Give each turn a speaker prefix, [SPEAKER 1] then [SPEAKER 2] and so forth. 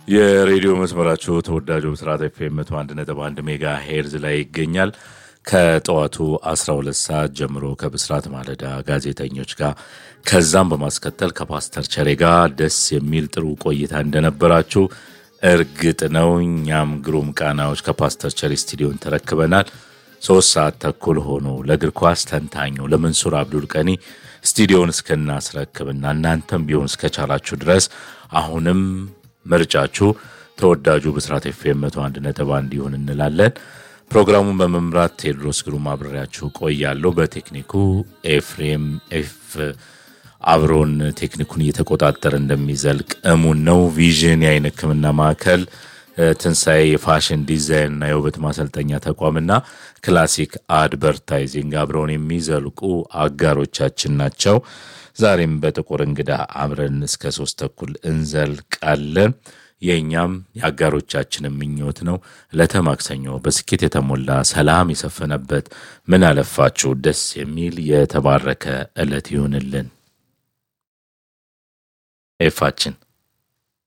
[SPEAKER 1] የሬዲዮ መስመራችሁ ተወዳጁ ብስራት ኤፍኤም መቶ አንድ ነጥብ አንድ ሜጋ ሄርዝ ላይ ይገኛል። ከጠዋቱ 12 ሰዓት ጀምሮ ከብስራት ማለዳ ጋዜጠኞች ጋር ከዛም በማስከተል ከፓስተር ቸሬ ጋር ደስ የሚል ጥሩ ቆይታ እንደነበራችሁ እርግጥ ነው። እኛም ግሩም ቃናዎች ከፓስተር ቸሬ ስቱዲዮን ተረክበናል። ሶስት ሰዓት ተኩል ሆኖ ለእግር ኳስ ተንታኙ ለመንሱር አብዱል ቀኒ ስቱዲዮን እስክናስረክብና እናንተም ቢሆን እስከቻላችሁ ድረስ አሁንም ምርጫችሁ ተወዳጁ ብስራት ኤፍኤም መቶ አንድ ነጥብ አንድ ይሁን እንላለን። ፕሮግራሙን በመምራት ቴዎድሮስ ግሩም አብሬያችሁ ቆያለሁ። በቴክኒኩ ኤፍሬም ኤፍ አብሮን ቴክኒኩን እየተቆጣጠረ እንደሚዘልቅ እሙን ነው። ቪዥን የአይን ሕክምና ማዕከል፣ ትንሣኤ የፋሽን ዲዛይንና የውበት ማሰልጠኛ ተቋምና ክላሲክ አድቨርታይዚንግ አብረውን የሚዘልቁ አጋሮቻችን ናቸው። ዛሬም በጥቁር እንግዳ አብረን እስከ ሶስት ተኩል እንዘልቃለን። የእኛም የአጋሮቻችንን ምኞት ነው። ዕለተ ማክሰኞ በስኬት የተሞላ ሰላም የሰፈነበት ምን አለፋችሁ ደስ የሚል የተባረከ ዕለት ይሁንልን። ኤፋችን